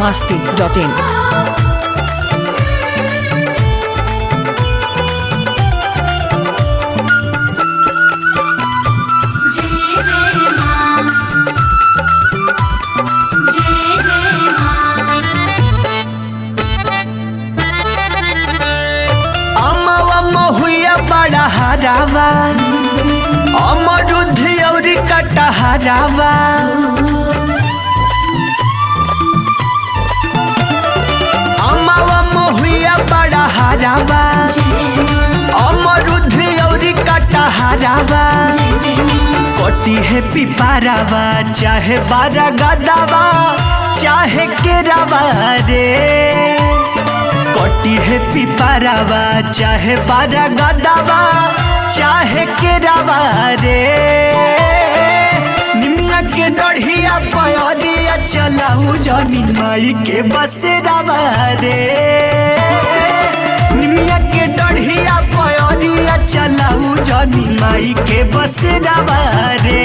masti.in. जय जय मां जय जय मां अमवा महुआ बड़ा हरावा अमरुद औरी कटा हरावा अमवा महुआ बड़ा हरावा अमरुद औरी कटा हरावा कोटी है पिपारावा चाहे बारा गदावा चाहे केरावा रे कोटी है पिपारावा चाहे बारा गदावा चाहे केरावा रे निमिया के डढ़िया पयरिया चलाऊ जमीन माई के बसेरावा रे निमिया के डढ़िया पयरिया चलाऊ जमीन माई के बसेरावा रे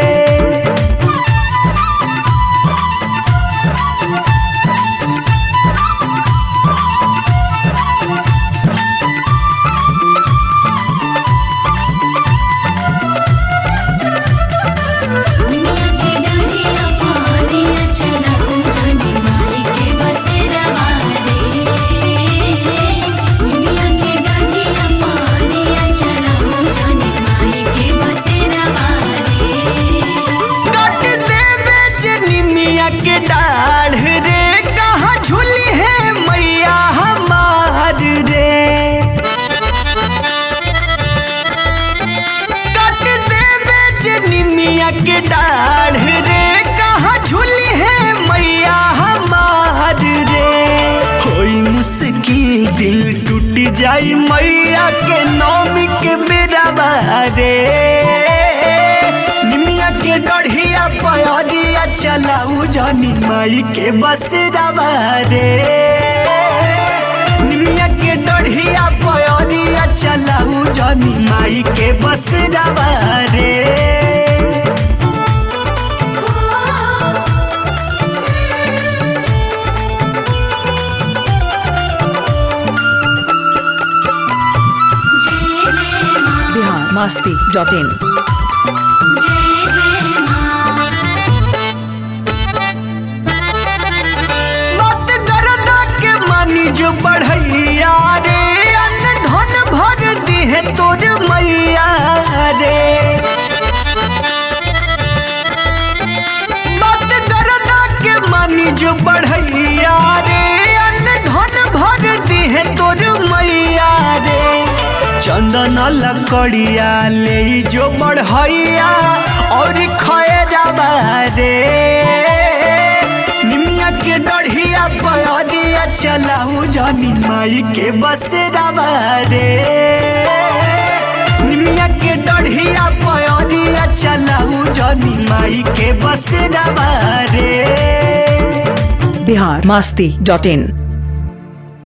दुनिया की डंडिया पानिया चला जनी माई के बसेरा रे दुनिया की डंडिया पानिया चला जनी माई के बसेरा रे काट देवे जनिमिया के डाढ़ रे कहाँ झूली है मैया हमार रे काट देवे जनिमिया के डाढ़ रे कहाँ झूली है मैया हमार रे होई मुश्किल दिल टूट जाई मैया के नौमी के बेरा रे निमिया के डढ़िया पयरिया चलाऊ जनी माई के बसेरावा रे निमिया के डढ़िया पयरिया चलाऊ जनी माई के बसेरावा रे जय जय मां Bihar masti.in. जय जय मां मत गरदा के मानी जो बढ़ैया रे अन्न धन भर दी है तोर मैया रे मत गरदा के मानी जो बढ़ैया रे अन्न धन भर दी है तोर मैया रे चंदन लकड़िया ले जो बढ़ैया और खैराबा रे निमिया के डढ़िया पयरिया चलाऊ जनी माई के बसेरावा रे निमिया के डढ़िया पयरिया चलाऊ जनी माई के बसेरावा रे Bihar masti.in.